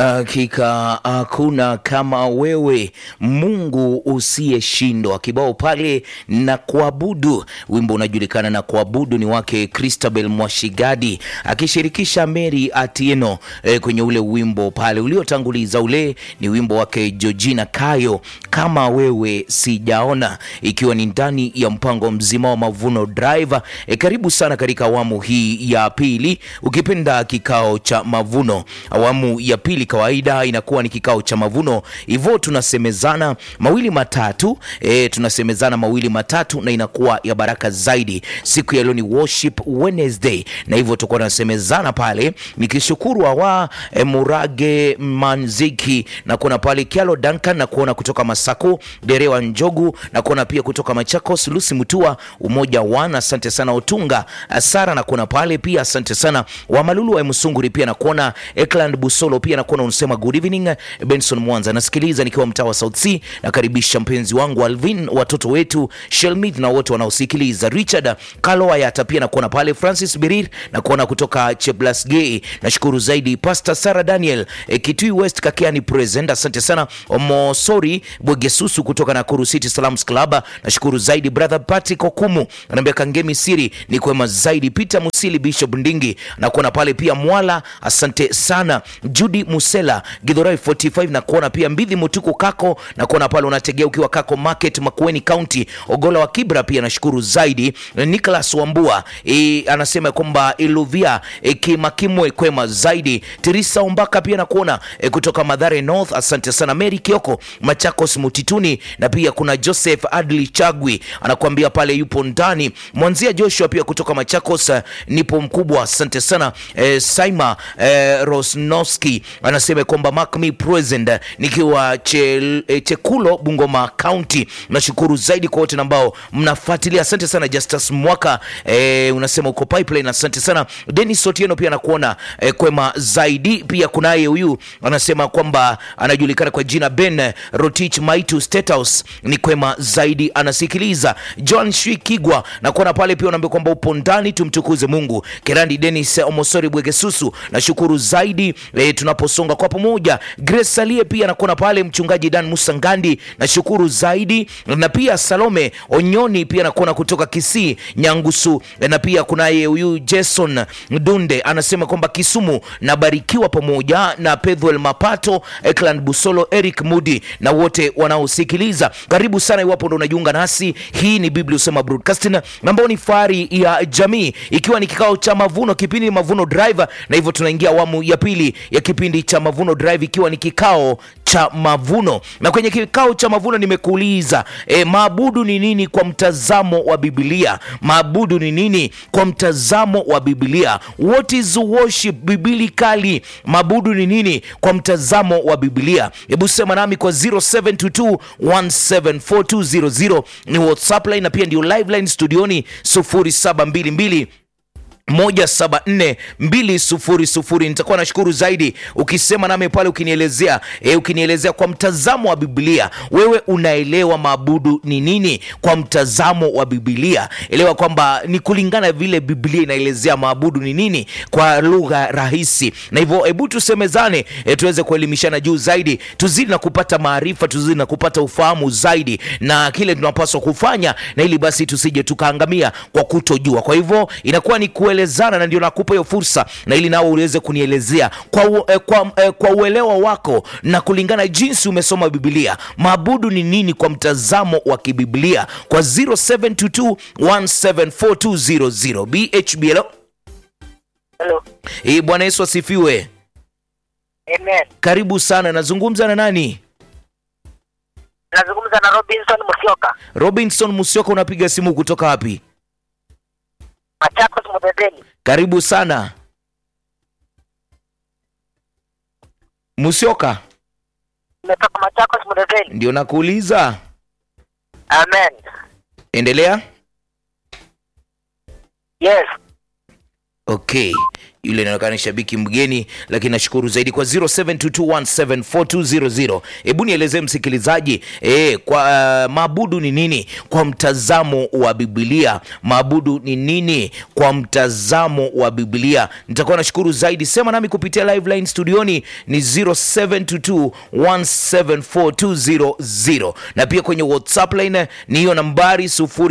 Hakika hakuna kama wewe Mungu usiyeshindwa. Kibao pale na kuabudu, wimbo unajulikana na kuabudu ni wake Christabel Mwashigadi akishirikisha Mary Atieno e, kwenye ule wimbo pale uliotanguliza. Ule ni wimbo wake Georgina Kayo, kama wewe sijaona, ikiwa ni ndani ya mpango mzima wa Mavuno Drive. E, karibu sana katika awamu hii ya pili, ukipenda kikao cha mavuno. Awamu ya pili kawaida inakuwa ni kikao cha mavuno, hivyo tunasemezana mawili matatu e, tunasemezana mawili matatu na inakuwa ya baraka zaidi. Siku ya leo ni worship Wednesday, na hivyo tutakuwa tunasemezana pale, nikishukuru awa e, Murage Manziki na kuona pale Kialo Duncan na kuona kutoka Masako Derewa Njogu na kuona pia kutoka Machakos Lucy Mutua Umoja Wana, asante sana Otunga Sara na kuona pale pia, asante sana Wamalulu wa Msunguri pia na kuona Ekland Busolo pia na kuona unasema good evening Benson Mwanza, nasikiliza nikiwa mtaa wa South C. Nakaribisha mpenzi wangu Alvin, watoto wetu Shelmith na wote wanaosikiliza. Richard Kaloayata pia na kuona pale Francis Birir na kuona kutoka Cheblasgei. Nashukuru zaidi Pastor Sarah Daniel e, Kitui West Kakiani present, asante sana Omosori Bwegesusu kutoka Nakuru City Salams Club. Nashukuru zaidi brother Patrick Okumu anaambia Kangemi Siri ni kwema zaidi. Peter Musili Bishop Ndingi na kuona pale pia Mwala, asante sana Judy Musela Githurai 45 na kuona pia Mbidhi Mutuku Kako na kuona pale unategea ukiwa Kako Market Makueni County Ogola wa Kibra pia nashukuru zaidi. Nicholas Wambua e, anasema kwamba Iluvia e, Kimakimwe kwema zaidi. Teresa Ombaka pia na kuona e, kutoka Madhare North asante sana. Mary Kioko Machakos Mutituni na pia kuna Joseph Adli Chagwi anakuambia pale yupo ndani. Mwanzia Joshua pia kutoka Machakos uh, nipo mkubwa asante sana. E, Saima e, Rosnowski anasema kwamba mark me present nikiwa che, e, Chekulo Bungoma County. Nashukuru zaidi kwa wote ambao mnafuatilia, asante sana. Justus Mwaka e, unasema uko pipeline, asante sana. Dennis Otieno pia nakuona e, kwema zaidi. Pia kunaye huyu anasema kwamba anajulikana kwa jina Ben Rotich Maitu State House, ni kwema zaidi, anasikiliza. John Shikigwa nakuona pale pia, unaambia kwamba upo ndani, tumtukuze Mungu. Kerandi Dennis Omosori Bwegesusu, nashukuru zaidi e, tunaposonga kwa pamoja. Grace Salie pia nakuona pale, mchungaji Dan Musa Ngandi nashukuru zaidi, na pia Salome Onyoni pia nakuona kutoka Kisii Nyangusu, na pia kunaye huyu Jason Dunde anasema kwamba Kisumu nabarikiwa pamoja na Pedhuel Mapato, Ekland Busolo, Eric Mudi na wote wanaosikiliza. Karibu sana iwapo ndo unajiunga nasi. Hii ni Biblia Usema Broadcasting ambao ni fahari ya jamii, ikiwa ni kikao cha mavuno, kipindi ni Mavuno Drive, na hivyo tunaingia awamu ya pili ya kipindi cha Mavuno Drive, ikiwa ni kikao cha mavuno. Na kwenye kikao cha mavuno nimekuuliza e, maabudu ni nini kwa mtazamo wa Biblia? Maabudu ni nini kwa mtazamo wa Biblia? What is worship biblically? Maabudu ni nini kwa mtazamo wa Biblia? Hebu sema nami kwa 0722174200 ni WhatsApp line na pia ndio live line studioni 0722 moja saba nne mbili sufuri sufuri. Nitakuwa nashukuru zaidi ukisema nami pale, ukinielezea e, ukinielezea kwa mtazamo wa Biblia, wewe unaelewa maabudu ni nini kwa mtazamo wa Biblia. Elewa kwamba ni kulingana vile Biblia inaelezea maabudu ni nini kwa lugha rahisi, na hivyo hebu tusemezane, e, tuweze kuelimishana juu zaidi, tuzidi na kupata maarifa, tuzidi na kupata ufahamu zaidi na kile tunapaswa kufanya, na ili basi tusije tukaangamia kwa kutojua. Kwa hivyo inakuwa ni kuelezana na ndio nakupa hiyo fursa, na ili nao uweze kunielezea kwa, u, eh, kwa, eh, kwa uelewa wako na kulingana jinsi umesoma Biblia, maabudu ni nini kwa mtazamo wa kibiblia kwa 0722174200 BHB. Hello, Hello. eh, Bwana Yesu asifiwe. Amen. Karibu sana, nazungumza na nani? Nazungumza na Robinson Musyoka. Robinson Musyoka, unapiga simu kutoka wapi? Machakos Mudedeni. Karibu sana Musyoka, Nimetoka Machakos Mudedeni. ndio nakuuliza. Amen. Endelea. Yes. Okay, yule inaonekana ni shabiki mgeni, lakini nashukuru zaidi kwa 0722174200. Hebu nielezee msikilizaji, e, kwa uh, maabudu ni nini kwa mtazamo wa Biblia? Maabudu ni nini kwa mtazamo wa Biblia? Nitakuwa nashukuru zaidi. Sema nami kupitia live line studioni ni 0722174200 na pia kwenye WhatsApp line ni hiyo nambari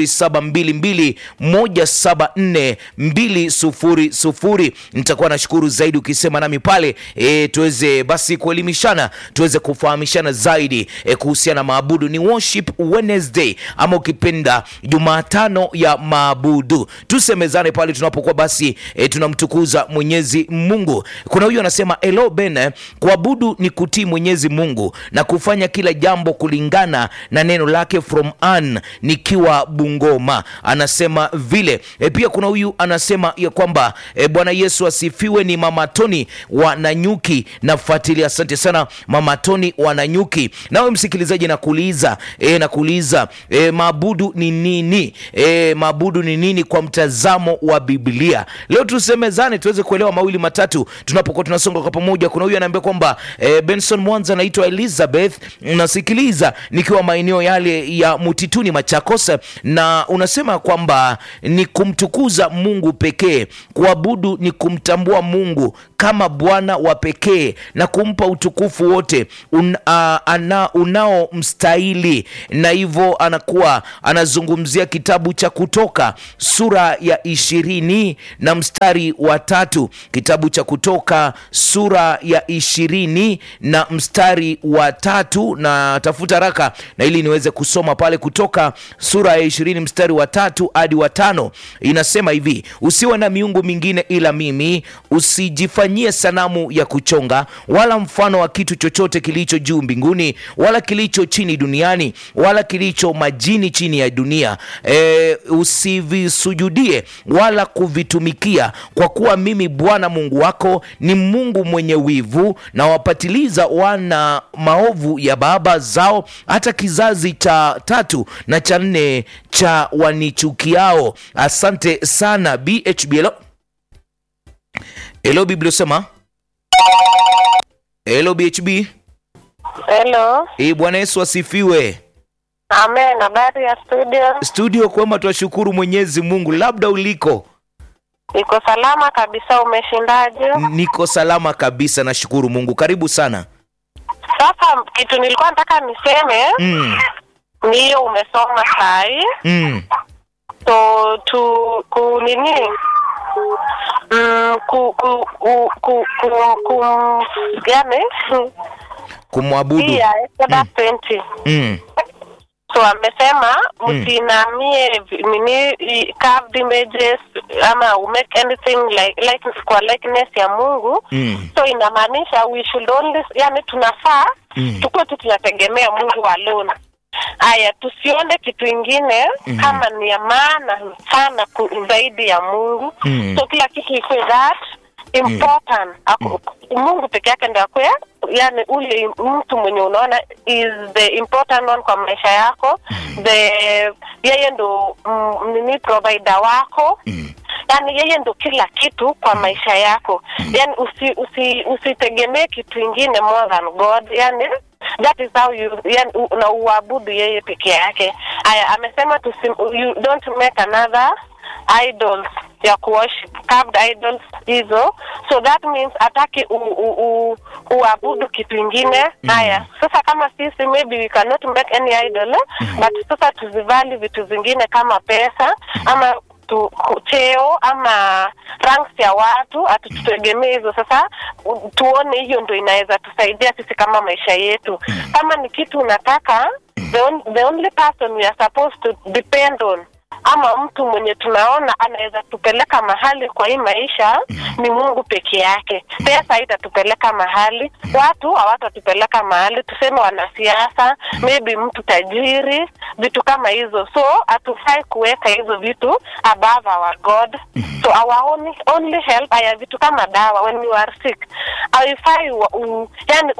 0722174200. Nitakuwa nashukuru zaidi ukisema nami pale e, tuweze basi kuelimishana, tuweze kufahamishana zaidi e, kuhusiana na maabudu. Ni worship Wednesday ama ukipenda Jumatano ya maabudu. Tusemezane pale tunapokuwa basi e, tunamtukuza Mwenyezi Mungu. Kuna huyu anasema hello Ben, kuabudu ni kutii Mwenyezi Mungu na kufanya kila jambo kulingana na neno lake from an nikiwa Bungoma, anasema vile e, pia kuna huyu anasema ya kwamba e, Bwana Yesu asifiwe. Ni Mama Toni wa Nanyuki nafuatilia. Asante sana Mama Toni wa Nanyuki. Nawe msikilizaji, nakuuliza e, nakuuliza e, maabudu ni nini? E, maabudu ni nini kwa mtazamo wa Biblia? Leo tusemezane tuweze kuelewa mawili matatu tunapokuwa tunasonga kwa pamoja. Kuna huyu anaambia kwamba e, Benson Mwanza, naitwa Elizabeth, nasikiliza nikiwa maeneo yale ya Mutituni Machakos, na unasema kwamba ni kumtukuza Mungu pekee. Kuabudu ni kumtambua Mungu kama Bwana wa pekee na kumpa utukufu wote un, a, ana, unaomstahili, na hivyo anakuwa anazungumzia kitabu cha Kutoka sura ya ishirini na mstari wa tatu. Kitabu cha Kutoka sura ya ishirini na mstari wa tatu, na tafuta haraka na ili niweze kusoma pale. Kutoka sura ya ishirini mstari wa tatu hadi wa tano inasema hivi: usiwe na miungu mingine ila mimi, usijifanyie sanamu ya kuchonga wala mfano wa kitu chochote kilicho juu mbinguni wala kilicho chini duniani wala kilicho majini chini ya dunia. E, usivisujudie wala kuvitumikia, kwa kuwa mimi Bwana Mungu wako ni Mungu mwenye wivu, na wapatiliza wana maovu ya baba zao hata kizazi cha tatu na cha nne cha wanichukiao. Asante sana BHB. Hello, hello Bibliosema. Hello BHB. Hello. Eh, Bwana Yesu asifiwe. Amen. Habari ya studio? Studio kwema, twashukuru Mwenyezi Mungu. Labda uliko? Iko salama kabisa. Umeshindaje? Niko salama kabisa, nashukuru Mungu. Karibu sana. Sasa kitu nilikuwa nataka niseme Mm, ni hiyo umesoma sahi, mm, so tu ku nini mm, ku ku ku ku ku, ku yani kumwabudu. pia Exodus 20 Mm, so amesema msinamie vi- nini i- carved images ama umake anything like, like kwa likeness ya Mungu mm, so inamaanisha we should only yani tunafaa Mm. tukuwe tu tunategemea Mungu alone. Haya, tusione kitu ingine kama ni ya maana sana ku, zaidi ya Mungu Mm. so kila kitu ikuwe that important Aku, Mungu peke yake ndio akwe yani ule mtu mwenye unaona is the important one kwa maisha yako the yeye ndo mm, nini provider wako mm, yani yeye ndo kila kitu kwa maisha yako yani usi, usi, usitegemee kitu ingine more than god yani that is how you yani, u- na uabudu yeye peke yake aya amesema tusi, you don't make another idols ya kuworship carved idols hizo so that means ataki u, u, u, uabudu kitu ingine haya sasa kama sisi maybe we cannot make any idol eh? but sasa tuzivali vitu zingine kama pesa ama tu, ku- cheo ama ranks ya watu hatututegemee hizo sasa u- tuone hiyo ndo inaweza tusaidia sisi kama maisha yetu kama ni kitu unataka the, on, the only person we are supposed to depend on ama mtu mwenye tunaona anaweza tupeleka mahali kwa hii maisha ni Mungu peke yake. Pesa haitatupeleka mahali, watu hawatatupeleka mahali, tuseme wanasiasa, maybe mtu tajiri, vitu kama hizo. So hatufai kuweka hizo vitu above our God. So our only, only help haya vitu kama dawa when you are sick, haifai wa- u- yani